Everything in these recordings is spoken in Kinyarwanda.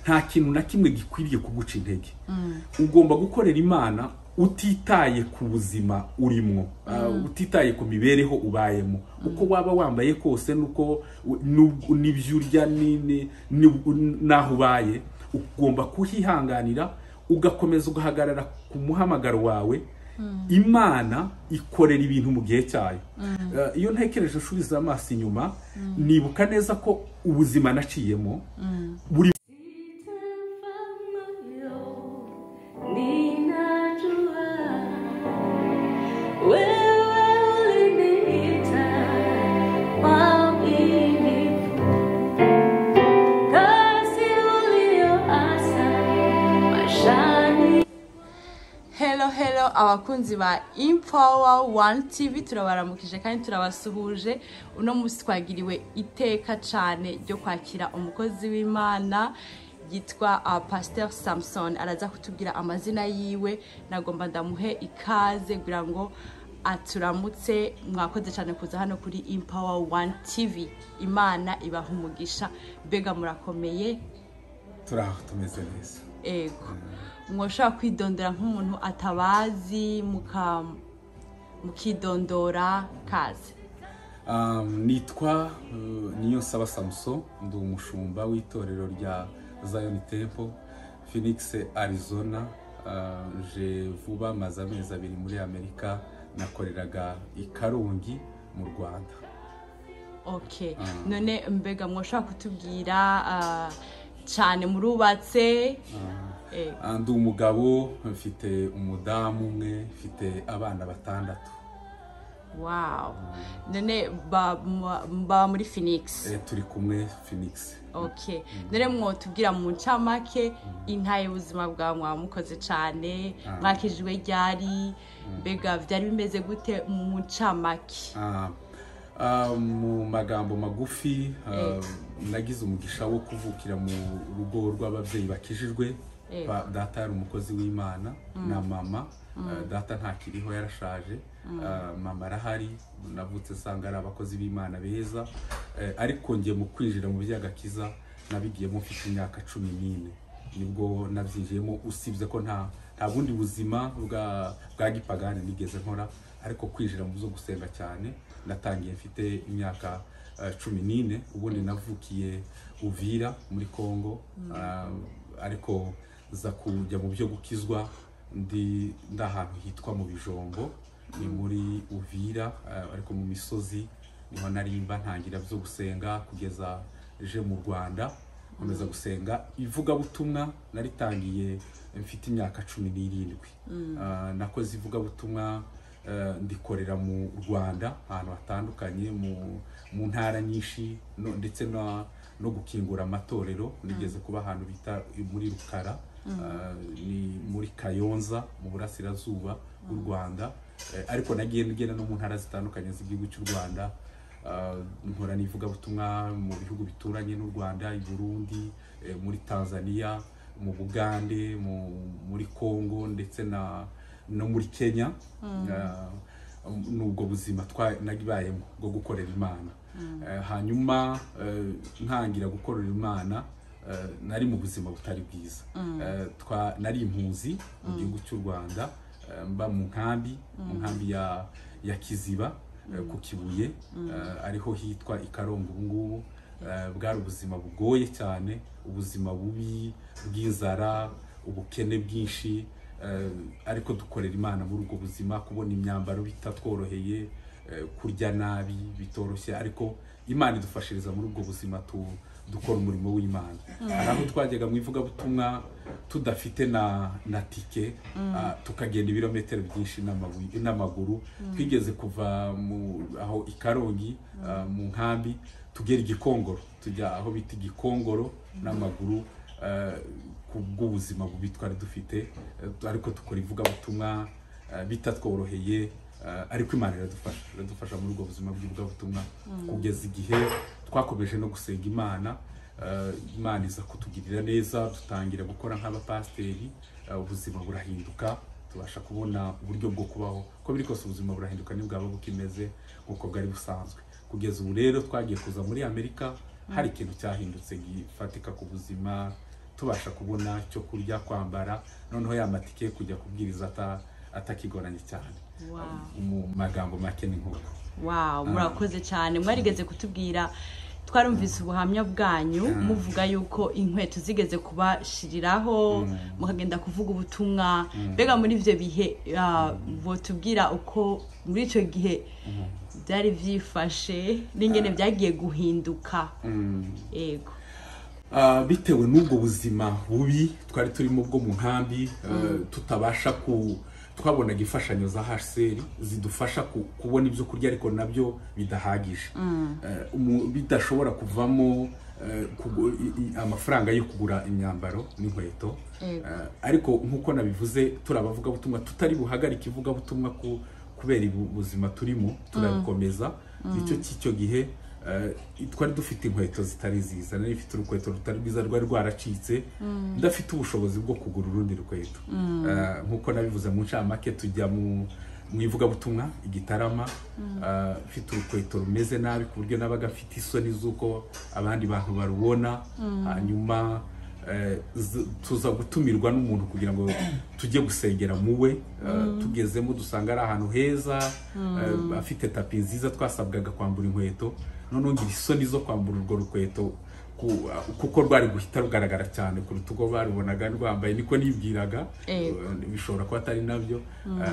nta kintu na kimwe gikwiriye kuguca intege ugomba gukorera imana utitaye ku buzima urimo uh, utitaye ku mibereho ubayemo uko waba wambaye kose nuko nu- n'ibyo urya ni- ni- ni- n'aho ubaye ugomba kuhihanganira ugakomeza ugahagarara ku muhamagaro wawe imana ikorera ibintu mu gihe cyayo Uh, iyo ntekereje usubiza amaso inyuma nibuka neza ko ubuzima naciyemo buri Hello hello abakunzi ba Empower One TV turabaramukije kandi turabasuhuje uno munsi twagiriwe iteka cyane ryo kwakira umukozi w'Imana yitwa uh, Pastor Samson araza kutubwira amazina yiwe nagomba ndamuhe ikaze kugira ngo aturamutse mwakoze cyane kuza hano kuri Empower One TV Imana ibaha umugisha mbega murakomeye turaho tumeze neza ego mwoshobora kwidondora nk'umuntu atabazi muka mukidondora kaze Um, nitwa uh, Niyonsaba Samson ndi umushumba w'itorero rya Zion Temple Phoenix Arizona uh, je vuba maze amezi abiri muri Amerika nakoreraga i Karongi mu Rwanda ok Mm. none mbega mwoshobora kutubwira ah, cyane murubatse Ah, ego ah, ndi umugabo mfite umudamu umwe mfite abana batandatu wow none ba- mwa- mba muri phoenix eh, turi kumwe Phoenix ok none mwotubwira mu ncamake intaye ubuzima bwawe mwamukoze cyane Ah. mwakijwe ryari mbega byari bimeze gute mu ncamake Ah, ah, mu magambo magufi ah, Eh. nagize umugisha wo kuvukira mu rugo rw'ababyeyi bakijijwe Eh. Ba- data yari umukozi w'imana na mama Ah, data ntakiriho yarashaje Ah, mama arahari navutse nsanga ari abakozi b'imana beza Eh, ariko njye mu kwinjira mu by'agakiza nabigiyemo mfite imyaka cumi n'ine nibwo nabyinjiyemo usibye ko nta nta bundi buzima bwa bwa gipagani nigeze nkora ariko kwinjira mu byo gusenga cyane natangiye mfite imyaka eh, cumi n'ine ubundi navukiye uvira muri congo Ah, ariko nza kujya mu byo gukizwa ndi ndi ahantu hitwa mu bijombo ni muri uvira eh, ariko mu misozi niho narimba ntangira byo gusenga kugeza je mu rwanda nkomeza gusenga ivugabutumwa naritangiye mfite imyaka cumi n'irindwi Ah, nakoze ivugabutumwa eh, ndikorera mu rwanda ahantu hatandukanye mu- mu ntara nyinshi no- ndetse na- no gukingura amatorero nigeze kuba ahantu bita muri rukara Ah, ni muri kayonza mu burasirazuba bw'u rwanda Eh, ariko nagiye ngenda no mu ntara zitandukanye z'igihugu cy'u rwanda Ah, nkora n'ivugabutumwa mu bihugu bituranye n'u rwanda i burundi eh, muri tanzania mu bugande mu- muri congo ndetse na no muri kenya Ah, ni ubwo buzima twanagibayemo bwo gukorera imana Eh, hanyuma eh, ntangira gukorera imana eh, nari mu buzima butari bwiza Eh, twa- nari impunzi mu gihugu cy'u rwanda eh, mba mu nkambi mu nkambi ya ya kiziba eh, ku kibuye eh, ariho hitwa i karongi ubu ngubu Eh, bwari ubuzima bugoye cyane ubuzima bubi bw'inzara ubukene bwinshi eh, ariko dukorera imana muri ubwo buzima kubona imyambaro bitatworoheye eh, kurya nabi bitoroshye ariko imana idufashiriza muri ubwo buzima tu- dukora umurimo w'imana hari aho twajyaga mu ivugabutumwa tudafite na na tike ah, tukagenda ibirometero byinshi n'amabuye- n'amaguru twigeze kuva mu aho i karongi ah, mu nkambi tugera igikongoro tujya aho bita igikongoro n'amaguru eh, ku bw'ubuzima bubi twari dufite eh, ariko tukora ivugabutumwa eh, bitatworoheye eh, ariko imana iradufasha iradufasha muri ubwo buzima bw'ivugabutumwa kugeza igihe twakomeje no gusenga imana eh, imana iza kutugirira neza dutangira gukora nk'abapasiteri eh, ubuzima burahinduka tubasha kubona uburyo bwo kubaho uko biri kose ubuzima burahinduka ntibwaba bukimeze nk'uko bwari busanzwe kugeza ubu rero twagiye kuza muri amerika hari ikintu cyahindutse gifatika ku buzima tubasha kubona cyo kurya kwambara noneho ya matike yo kujya kubwiriza ata- atakigoranye cyane Wow. mu magambo make ni nk'uko wow murakoze cyane mwarigeze kutubwira twarumvise ubuhamya bwanyu muvuga yuko inkweto zigeze kubashiriraho mukagenda kuvuga ubutumwa mbega muri ibyo bihe ah, botubwira uko muri icyo gihe byari byifashe n'ingene byagiye guhinduka yego Ah, bitewe n'ubwo buzima bubi twari turimo bwo mu nkambi eh, tutabasha ku twabonaga imfashanyo za hcr zidufasha ku- kubona ibyo kurya ariko nabyo bidahagije Eh, umu- bidashobora kuvamo eh, kugu- i- i- amafaranga yo kugura imyambaro n'inkweto Yego. Eh, ariko nk'uko nabivuze turabavugabutumwa tutari buhagarike ivugabutumwa ku- kubera ubu buzima turimo turabikomeza icyo cy'icyo gihe eh, twari dufite inkweto zitari ziza nari mfite urukweto rutari rwiza rwari rwaracitse ndafite ubushobozi bwo kugura urundi rukweto Eh, nk'uko nabivuze mu ncamake tujya mu mu ivugabutumwa igitarama eh, mfite urukweto rumeze nabi ku buryo nabaga mfite isoni z'uko abandi bantu barubona hanyuma Eh, z- tuza gutumirwa n'umuntu kugira ngo tujye gusengera mu we Eh, tugezemo dusanga ari ahantu heza eh, afite tapi nziza twasabwaga kwambura inkweto noneho ngira isoni zo kwambura urwo rukweto ku- kuko rwari guhita rugaragara cyane kuruta uko barubonaga rwambaye niko nibwiraga Eh. Eh, bishobora kuba atari nabyo Eh,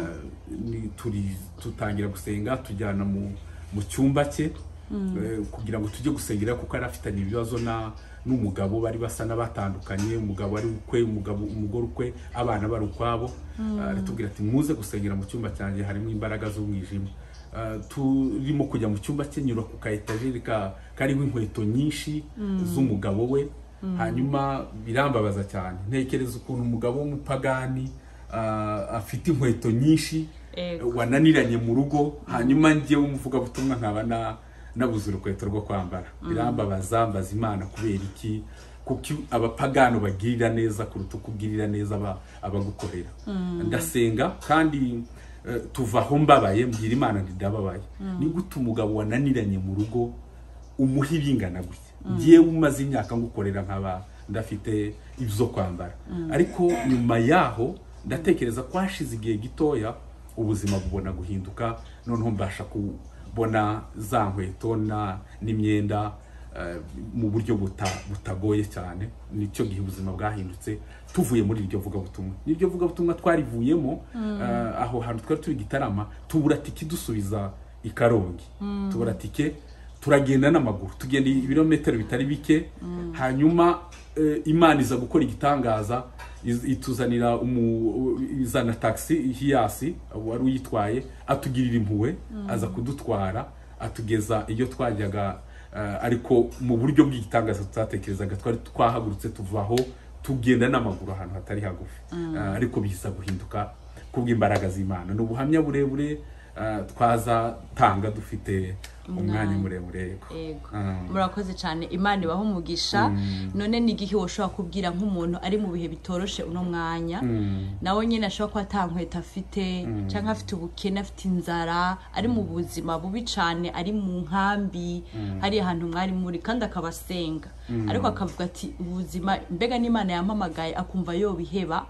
ni- turi- tutangira gusenga tujyana mu mu cyumba cye eh, kugira ngo tujye gusengera kuko yari afitanye ibibazo na- n'umugabo bari basa n'abatandukanye umugabo ari ukwe umugabo umugore ukwe abana bari ukwabo Eh, aratubwira ati muze gusengera mu cyumba cyanjye harimo imbaraga z'umwijima Eh, turimo kujya mu cyumba cye nyura ku ka etajeri ka- kariho inkweto nyinshi z'umugabo we hanyuma birambabaza cyane ntekereza ukuntu umugabo w'umupagani ah, afite inkweto nyinshi Ego. wananiranye mu rugo hanyuma njyewe umuvugabutumwa nkaba na- nabuze urukweto rwo kwambara birambabaza mbaza imana kubera iki kuko abapagano bagirira neza kuruta uko ugirira neza aba- abagukorera ndasenga kandi eh, tuva aho mbabaye mbwira imana ntidababaye ni gute umugabo wananiranye mu rugo umuha ibingana gutya ngewe umaze imyaka ngukorera nkaba ndafite ibyo kwambara ariko nyuma yaho ndatekereza ko hashize igihe gitoya ubuzima bubona guhinduka noneho mbasha kubona za nkweto na- n'imyenda eh, mu buryo buta- butagoye cyane nicyo gihe ubuzima bwahindutse tuvuye muri iryo vugabutumwa n'iryo vugabutumwa twarivuyemo eh, aho hantu twari turi gitarama tubura tike dusubiza i karongi tubura tike turagenda n'amaguru tugenda ibirometero bitari bike hanyuma eh, imana iza gukora igitangaza iz- ituzanira umu- izana taxi hiyasi wari uyitwaye atugirira impuhwe aza kudutwara atugeza iyo twajyaga eh, ariko mu buryo bw'igitangaza tutatekerezaga twari twahagurutse tuva aho tugenda n'amaguru ahantu hatari hagufi Eh, ariko biza guhinduka kubw'imbaraga z'imana ni ubuhamya burebure eh, twazatanga dufite umwanya muremure yego yego Ah. murakoze cyane imana ibaha umugisha none ni igihe ushobora kubwira nk'umuntu ari mu bihe bitoroshe uno mwanya nawe nyine ashobora kuba ata nkweto afite cyangwa afite ubukene afite inzara ari mu buzima bubi cyane ari mu nkambi hari ahantu mwari muri kandi akaba asenga ariko akavuga ati ubuzima mbega n'imana yampamagaye akumva yobiheba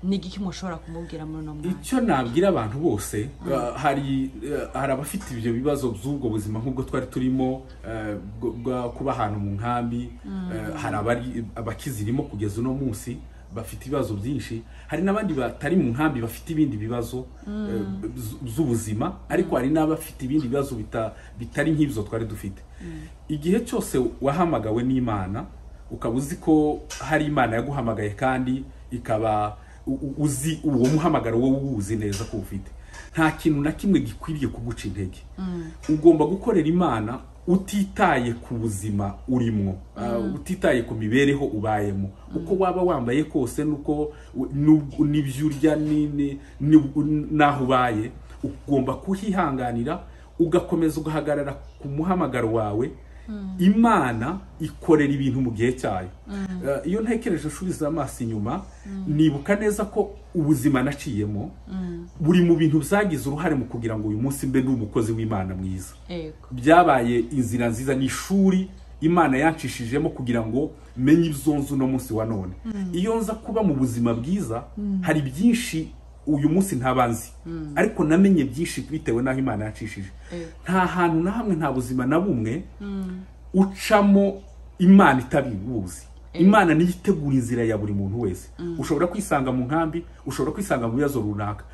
ni igiki mushobora kumubwira muri uno mwanya icyo nabwira abantu bose uh, hari uh, hari abafite ibyo bibazo by'ubwo buzima nk'ubwo twari turimo uh, bwo- bwa- kuba ahantu mu nkambi uh, hari abari- abakizirimo kugeza uno munsi bafite ibibazo byinshi hari n'abandi batari mu nkambi bafite ibindi bibazo uh, bz- by'ubuzima ariko hari n'abafite ibindi bibazo bita- bitari nk'ibyo twari dufite igihe cyose wahamagawe n'imana ukaba uzi ko hari imana yaguhamagaye kandi ikaba u- u- uzi uwo muhamagaro wowe uwuzi neza ko ufite nta kintu na kimwe gikwiriye kuguca intege ugomba gukorera imana utitaye ku buzima urimwo uh, utitaye ku mibereho ubayemo uko waba wambaye kose nuko u- n'ub- n'ibyo urya ni- ni- ni- n'aho ubaye ugomba kuhihanganira ugakomeza ugahagarara ku muhamagaro wawe imana ikorera ibintu mu gihe cyayo Eh, iyo ntekereje nshubije amaso inyuma nibuka neza ko ubuzima naciyemo buri mu bintu byagize uruhare mu kugira ngo uyu munsi mbe ndi umukozi w'imana mwiza yego byabaye inzira nziza ni ishuri imana yancishijemo kugira ngo menye ibyo nzi uno munsi wa none iyo nza kuba mu buzima bwiza hari byinshi uyu munsi ntabanzi ariko namenye byinshi bitewe n'aho imana yacishije nta hantu na hamwe nta buzima na bumwe ucamo imana itabibuzi imana niyo itegura inzira ya buri muntu wese ushobora kwisanga mu nkambi ushobora kwisanga mu bibazo runaka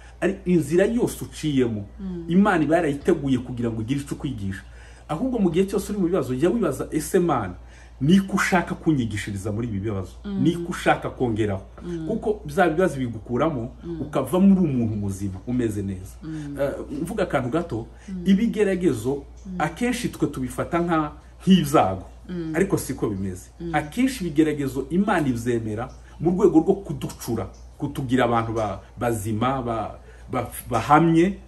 inzira yose uciyemo imana iba yarayiteguye kugira ngo ugire icyo ukwigisha ahubwo mu gihe cyose uri mu bibazo jya wibaza ese mana niko ushaka kunyigishiriza muri ibi bibazo niko ushaka kongeraho kuko bya bibazo bigukuramo ukava muri umuntu muzima umeze neza mvuga akantu gato ibigeragezo akenshi twe tubifata nk'ibyago ariko siko bimeze akenshi ibigeragezo imana ibyemera mu rwego rwo kuducura kutugira abantu bazima bahamye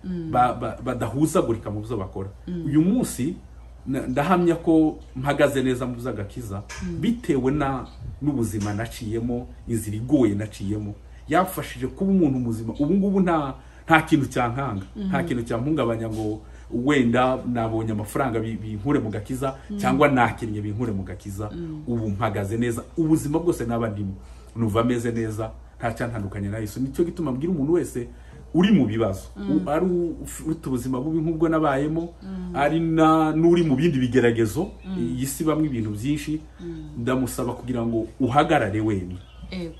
badahuzagurika mu byo bakora uyu munsi ndahamya ko mpagaze neza mu by'agakiza bitewe n'ubuzima naciyemo inzira igoye naciyemo yamfashije kuba umuntu muzima ubu ngubu nta kintu cyankanga nta kintu cyampungabanya ngo wenda nabonye amafaranga binkure mu gakiza cyangwa nakinnye binkure mu gakiza ubu mpagaze neza ubuzima bwose naba ndimo nuva ameze neza ntacyantandukanye na yesu nicyo gituma mbwira umuntu wese uri mu bibazo ari ufite ubuzima bubi nk'ubwo nabayemo ari n'uri mu bindi bigeragezo iyi si bamwe ibintu byinshi ndamusaba kugira ngo uhagarare wenyine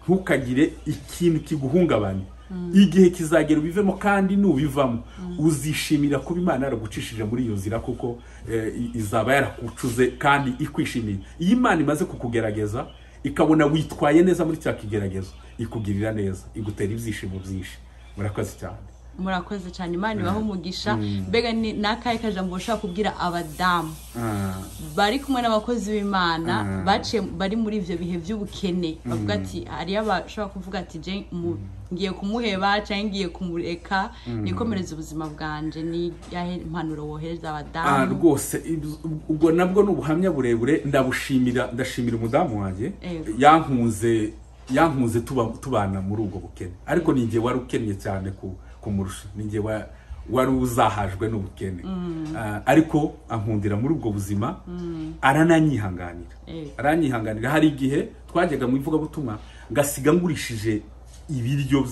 ntukagire ikintu kiguhungabanya igihe kizagera ubivemo kandi nubivamo uzishimira kuba imana yaragucishije muri iyo nzira kuko izaba yarakucuze kandi ikwishimiye iyo imana imaze kukugerageza ikabona witwaye neza muri cya kigeragezo ikugirira neza igutera ibyishimo byinshi murakoze cyane murakoze cyane imana ibaho umugisha mbega ni n'akahe kajambo ushobora kubwira abadamu bari kumwe n'abakozi b'imana bari muri ibyo bihe by'ubukene bavuga ati hariyo abashobora kuvuga ati ngiye kumuheba cyangwa ngiye kumureka nikomereze ubuzima bwanjye ni yahe impanuro wohereza abadamu rwose ubwo nabwo ni ubuhamya burebure ndabushimira ndashimira umudamu wanjye yankunze yankunze tubana muri ubwo bukene ariko ni igihe wari ukennye cyane kumurusha ni igihe wari uzahajwe n'ubukene ariko ankundira muri ubwo buzima arananyihanganira aranyihanganira hari igihe twajyaga mu ivugabutumwa ngasiga ngurishije ibiryo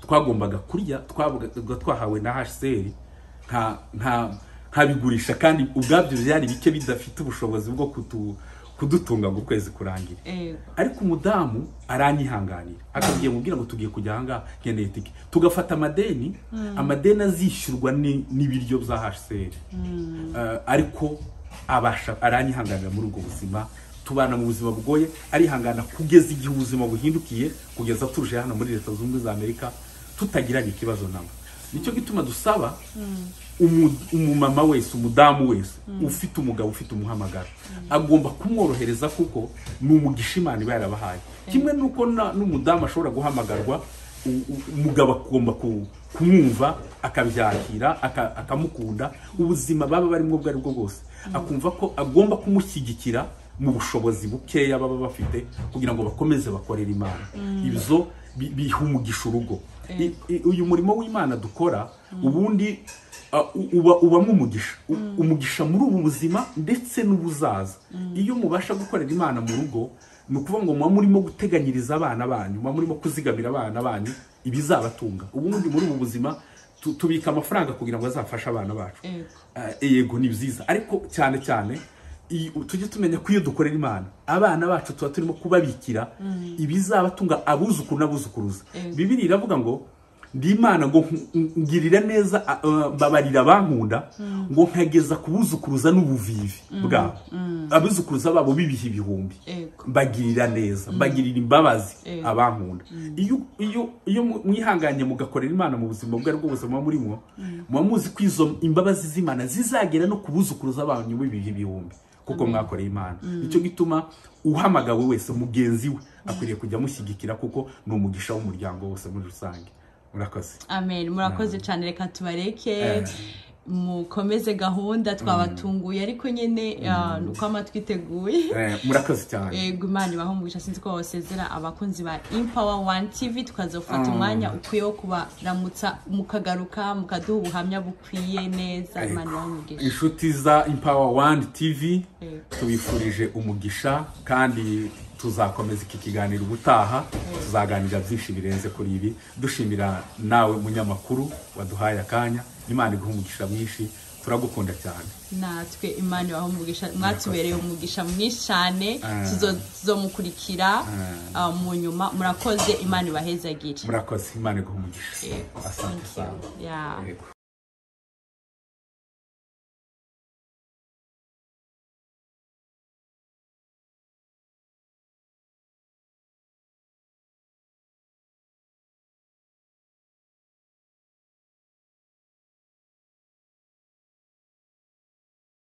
twagombaga kurya twabaga twahawe na hsr nkabigurisha kandi ubwabyo byari bike bidafite ubushobozi bwo kutu kudutunga ngo ukwezi kurangire ariko umudamu aranyihanganira akabwiye mubwira ngo tugiye kujya ahangaha nkeneye tike tugafata amadeni amadeni azishyurwa n'ibiryo bya hsr ariko abasha aranyihanganira muri ubwo buzima tubana mu buzima bugoye arihangana kugeza igihe ubuzima buhindukiye kugeza turuje hano muri leta zunze ubumwe za amerika tutagiranye ikibazo nawe nicyo gituma dusaba umumama wese umudamu wese ufite umugabo ufite umuhamagaro agomba kumworohereza kuko ni umugisha imana iba yarabahaye kimwe nuko n'umudamu ashobora guhamagarwa umugabo agomba kumwumva akabyakira akamukunda ubuzima baba barimo ubwo aribwo bwose akumva ko agomba kumushyigikira mu bushobozi bukeya baba bafite kugira ngo bakomeze bakorere imana ibyo biha umugisha urugo uyu murimo w'imana dukora ubundi ubamo umugisha umugisha muri ubu buzima ndetse n'ubuzaza iyo mubasha gukorera imana mu rugo ni ukuvuga ngo muba murimo guteganyiriza abana banyu muba murimo kuzigamira abana banyu ibizabatunga ubundi muri ubu buzima tubika amafaranga kugira ngo azafashe abana bacu yego ni byiza ariko cyane cyane tujye tumenya ko iyo dukorera imana abana bacu tuba turimo kubabikira ibizabatunga abuzukuru n'abuzukuruza bibiri iravuga ngo ndi imana ngo ngirira neza babarira abankunda ngo nkageza kubuzukuruza n'ubuvivi bwabo abuzukuruza babo bibiha ibihumbi mbagirira neza mbagirira imbabazi abankunda iyo mwihanganye mugakorera imana mu buzima bwo aribwo buzima muba murimo muba muzi ko izo imbabazi z'imana zizagera no kubuzukuruza abantu bibiha ibihumbi kuko mwakoreye imana nicyo gituma uhamagawe wese mugenzi we akwiriye kujya amushyigikira kuko ni umugisha w'umuryango wose muri rusange murakoze amen murakoze cyane reka tubareke mukomeze gahunda twabatunguye ariko nyine ah, ni uko amatwi iteguye Eh, murakoze cyane yego imana ibaho umugisha sinzi ko wasezera abakunzi ba impawa wani tivi tukazofata umwanya ukwiye wo kubaramutsa mukagaruka mukaduha ubuhamya bukwiye neza imana ibaho umugisha inshuti za impawa wani tivi Yego. tubifurije umugisha kandi tuzakomeza iki kiganiro ubutaha tuzaganira byinshi birenze kuri ibi dushimira nawe munyamakuru waduhaye akanya imana iguha umugisha mwinshi turagukunda cyane natwe imana ibaho umugisha mwatubereye umugisha mwinshi cyane Ah. tuzo- tuzomukurikira ah, mu nyuma murakoze imana ibahezagire murakoze imana iguha umugisha Yego. asante Thank you. cyane Yeah. Yego.